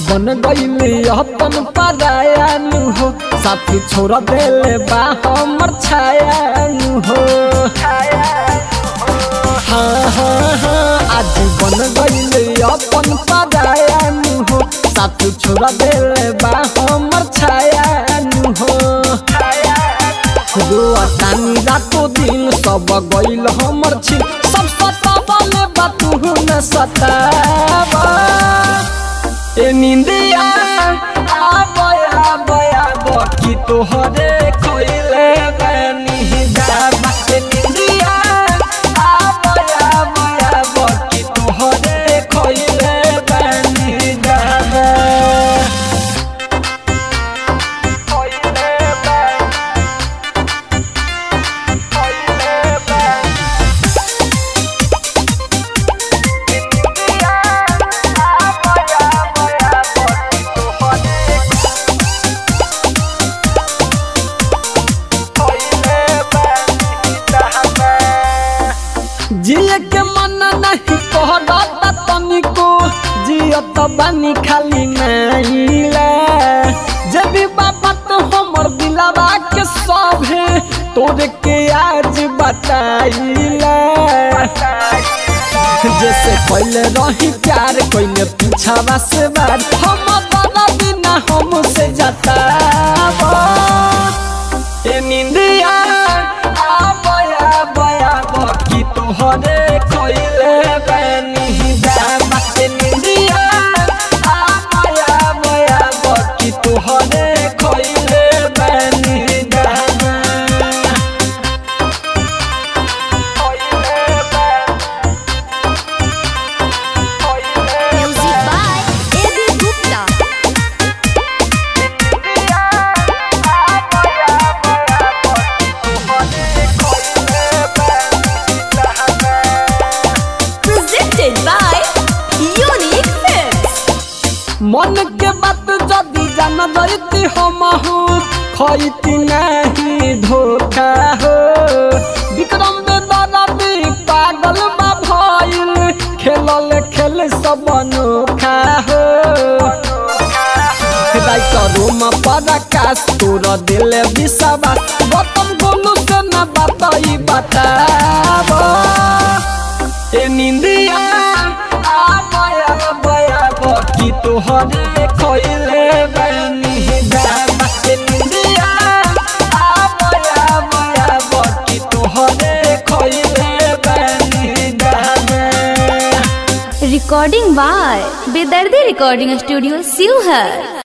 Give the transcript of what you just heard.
बन गईले अपन पराया नु हो साथी छोड़ देले बा हमर छाया नु हो हाँ हाँ हाँ आज बन गईले अपन पराया नु हो साथी छोड़ देले बा हमर छाया नु हो रुआ तानी रातो दिन सब गईल हमर छी सब सतावले बातू न सतावा ए निंदिया आबया बया बकी तोहरे खोइले बनी दाबा ए निंदिया आबया बया बकी तोहरे खोइले बनी दाबा खोइले बनी जिए के मन नहीं कहता तनिको जियत बानी खाली नाइला जब बाबा तो हमर दिलावा के सभे तोरे के आज बताइला जैसे पहले रही प्यार कोइले पीछावा से बार हम बड़ा बिना हमसे जतावा ए निंदिया आबया बया बकी तोहरे खोइले बनी दाबा ए निंदिया आबया बया बकी तोहरे खोइले बनी दाबा खोइले बनी Music by A.B. Gupta. Presented by Unique Films. मन के बात जदी जान जाती हम खैती नहीं धोखा हो विक्रम बेदरदी पागल बा भइल खेलल खेल सब अनोखा हो रोम पराकाश तोर दिल विश्वास गौतम गोलू से न बताई बताब ए निंदिया आबया बया बकी तोहरे खोइले बनी दाबा ए निंदिया आबया बया बकी तोहरे खोइले बनी दाबा Recording by Bedardi Recording Studio, Sivhar.